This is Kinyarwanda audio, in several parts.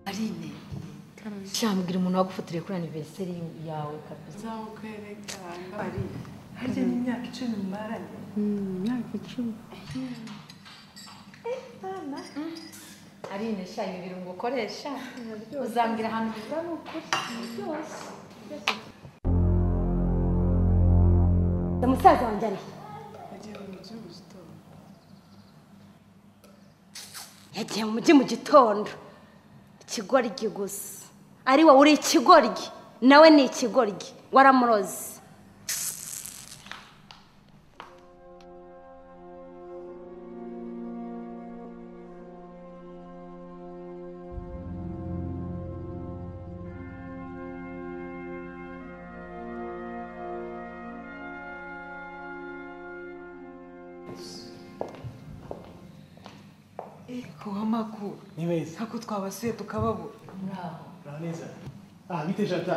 ari intego Shambwira umuntu wagufotore kuri anniversary yawe kabisa. nzawukwereka ari harya ni imyaka icumi mbaranye imyaka icumi Ari inesha ibi birungo ukoresha uzambwira ahantu biva ni ukuri byose. musaza wanjye ari he? yagiye mu mujyi mu gitondo yagiye mu mujyi mu gitondo ikigoryi gusa ari wowe uri ikigoryi nawe ni ikigoryi waramuroze ku w'amakuru ni beza ntabwo twabasuye tukababura uraho neza aha bite jada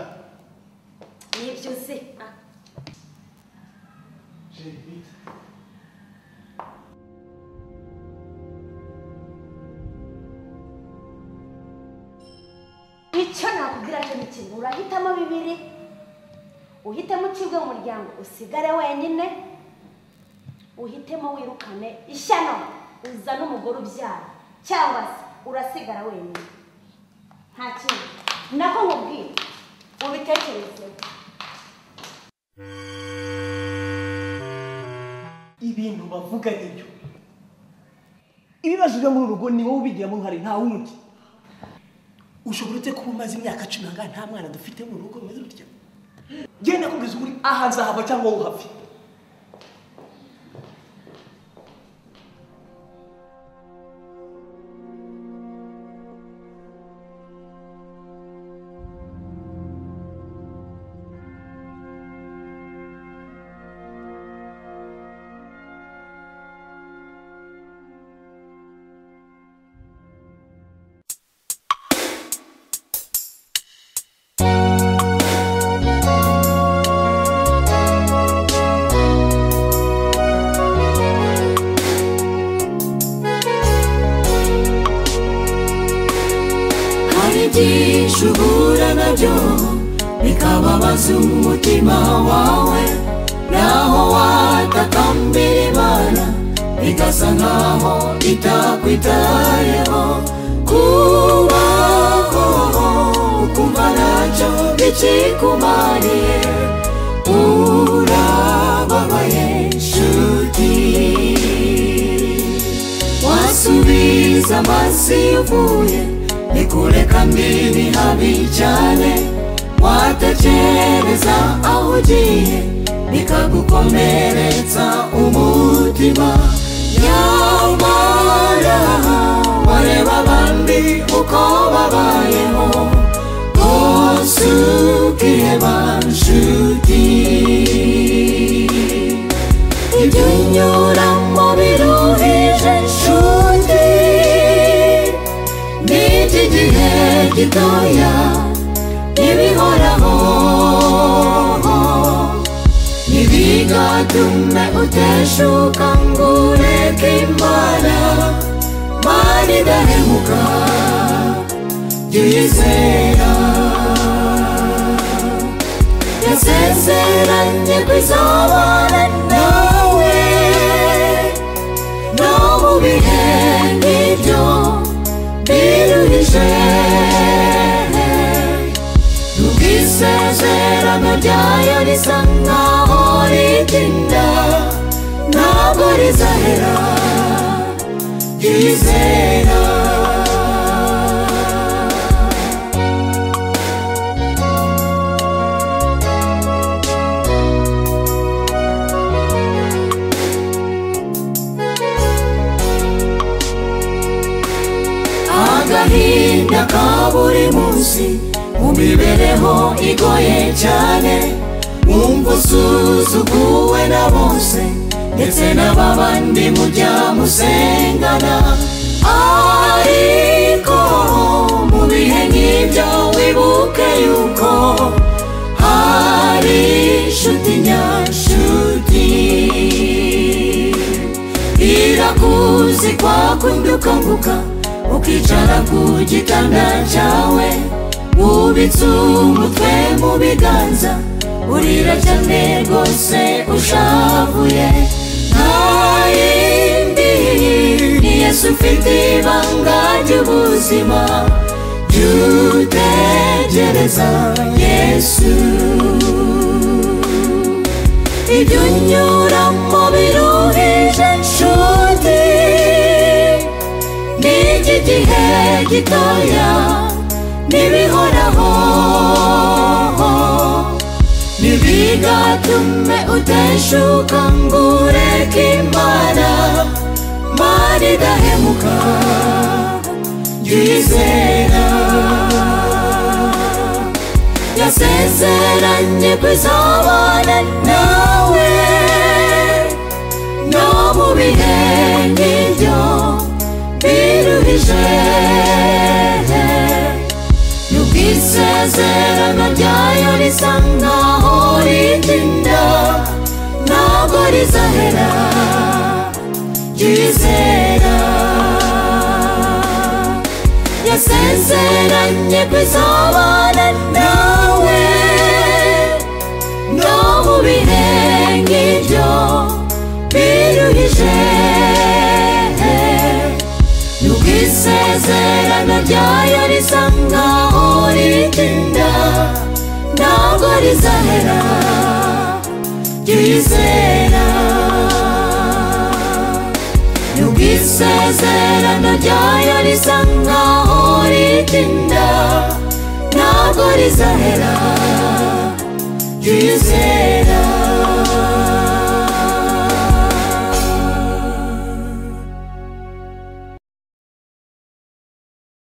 nibyo uzi jeri bite icyo nakubwira cyo ni kimwe urahitamo bibiri uhitemo ucibwe mu muryango usigare wenyine uhitemo wirukane ishyano uzane umugore ubyara cyangwa se urasigara wenyine nta kintu nako nkubwira ubitekerezeho ibintu bavuga nibyo ibibazo byo muri uru rugo ni wowe ubigiramo uruhare nta wundi ushobora ute kuba umaze imyaka cumi nangahe nta mwana dufite mu rugo rumeze rutya genda kubwiza ukuri aha nzahava cyangwa wowe uhave hari byinshi uhura nabyo bikababaza umutima wawe naho watakambira imana bigasa nkaho itakwitayeho kubaho ukumva ntacyo bikikumariye urababaye nshuti wasubiza amasi uvuye nikureka mbiri habi cyane watekereza aho ugiye bikagukomeretsa umutima nyamara wareba abandi uko babayeho rwose ukiheba nshuti ibyo unyuramo biruhije nshuti ni iki gihe gitoya ibihoraho ntibigatume uteshuka ngo ureke imana mani idahemuka jya uyizera yasezeranye kwizabana nawe no mu bihe nk'ibyo biruhije nubwo isezerano ryayo risa nkaho ritinda ntabwo rizahera ryizera agahinda ka buri munsi mu mibereho igoye cyane wumva usuzuguwe na bose ndetse n'ababandi mujya musengana ariko mu bihe nk'ibyo wibuke yuko hari inshuti nyashuti irakuzi kwakundi ukanguka kwicara ku gitanda cyawe wubitse umutwe mu biganza urira cyane rwose ushavuye nta yindi ni yesu ufite ibanga ry'ubuzima jya utegereza yesu ibyo unyuramo biruhije nshuti ni iki gihe gitoya n'ibihoraho ntibigatume uteshuka ngo ureke imana mana idahemuka jya uyizera yasezeranye kuzabana nawe no mu bihe nk'ibyo biruhije nubwo isezerano ryayo risa nkaho ritinda ntabwo rizahera ryizera yasezeranye kwizabana nawe no mu bihe nk'ibyo biruhije nubwo isezerano ryayo risa nkaho ritinda ntabwo rizahera ryizera nubwo isezerano ryayo risa nkaho ritinda ntabwo rizahera ryizera